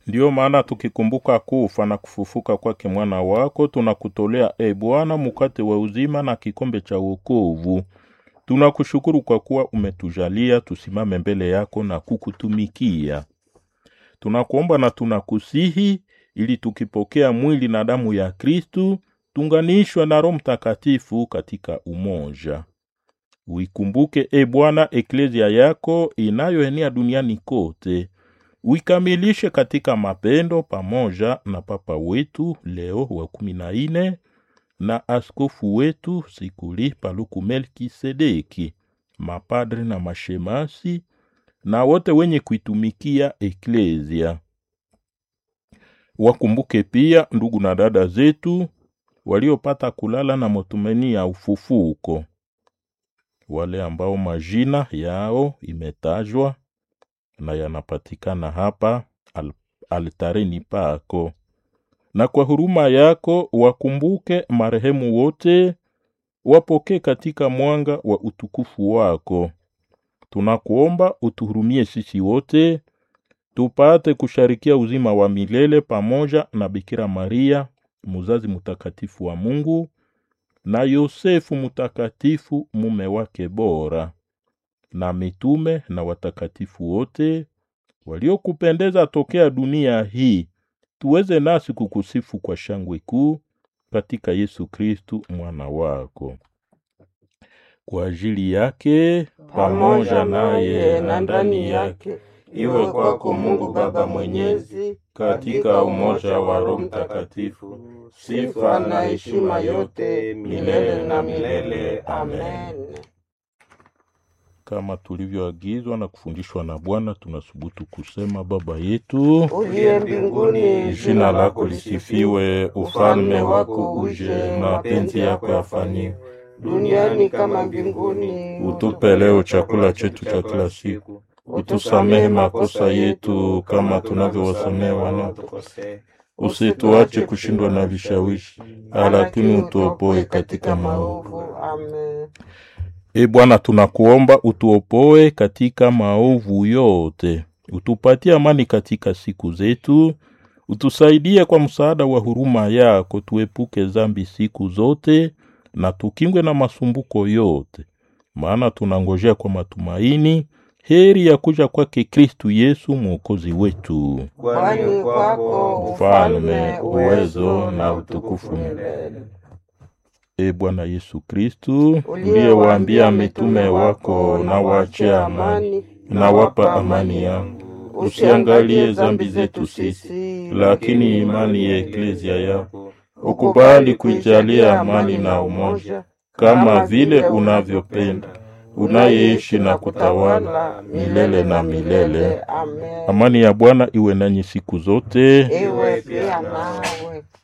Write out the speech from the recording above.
Ndiyo maana tukikumbuka kufa na kufufuka kwake mwana wako, tunakutolea e Bwana mkate wa uzima na kikombe cha wokovu. Tunakushukuru kwa kuwa umetujalia tusimame mbele yako na kukutumikia. Tunakuomba na tunakusihi ili tukipokea mwili na damu ya Kristu tunganishwe na Roho Mtakatifu katika umoja. Uikumbuke e Bwana eklezia yako inayoenea duniani kote, uikamilishe katika mapendo, pamoja na Papa wetu Leo wa kumi na nne na askofu wetu Sikuli Paluku Melkisedeki, mapadre na mashemasi na wote wenye kuitumikia eklezia. Wakumbuke pia ndugu na dada zetu waliopata kulala na matumaini ya ufufuko, wale ambao majina yao imetajwa na yanapatikana hapa al altareni pako, na kwa huruma yako wakumbuke marehemu wote, wapokee katika mwanga wa utukufu wako. Tunakuomba utuhurumie sisi wote tupate kusharikia uzima wa milele pamoja na Bikira Maria muzazi mtakatifu wa Mungu na Yosefu mtakatifu mume wake bora na mitume na watakatifu wote waliokupendeza tokea dunia hii, tuweze nasi kukusifu kwa shangwe kuu katika Yesu Kristu mwana wako. Kwa ajili yake pamoja naye na ndani yake iwe kwako Mungu Baba Mwenyezi, katika umoja wa Roho Mtakatifu, sifa na heshima yote milele na milele. Amen. Kama tulivyoagizwa na kufundishwa na Bwana, tunasubutu kusema: Baba yetu uliye mbinguni, jina lako lisifiwe, ufalme wako uje, mapenzi yako yafanyiwe duniani kama mbinguni. Utupe leo chakula chetu cha kila siku, utusamehe makosa yetu kama tunavyowasamehe wanaotukosea, usituache kushindwa na vishawishi, lakini utuopoe katika maovu. Amen. E Bwana, tunakuomba utuopoe katika maovu yote, utupatie amani katika siku zetu, utusaidie kwa msaada wa huruma yako, tuepuke dhambi siku zote na tukingwe na masumbuko yote, maana tunangojea kwa matumaini heri ya kuja kwake Kristu Yesu mwokozi wetu. Kwani kwako Ufalme, uwezo na utukufu milele. E Bwana Yesu Kristu, uliyewaambia mitume wako, na waachie amani, na wapa amani yangu, usiangalie dhambi zetu sisi, lakini imani ya eklezia yako ukubali kuijalia amani na umoja, kama vile unavyopenda, unayeishi na kutawala milele na milele. Amen. Amani ya Bwana iwe nanyi siku zote. Iwe pia nawe.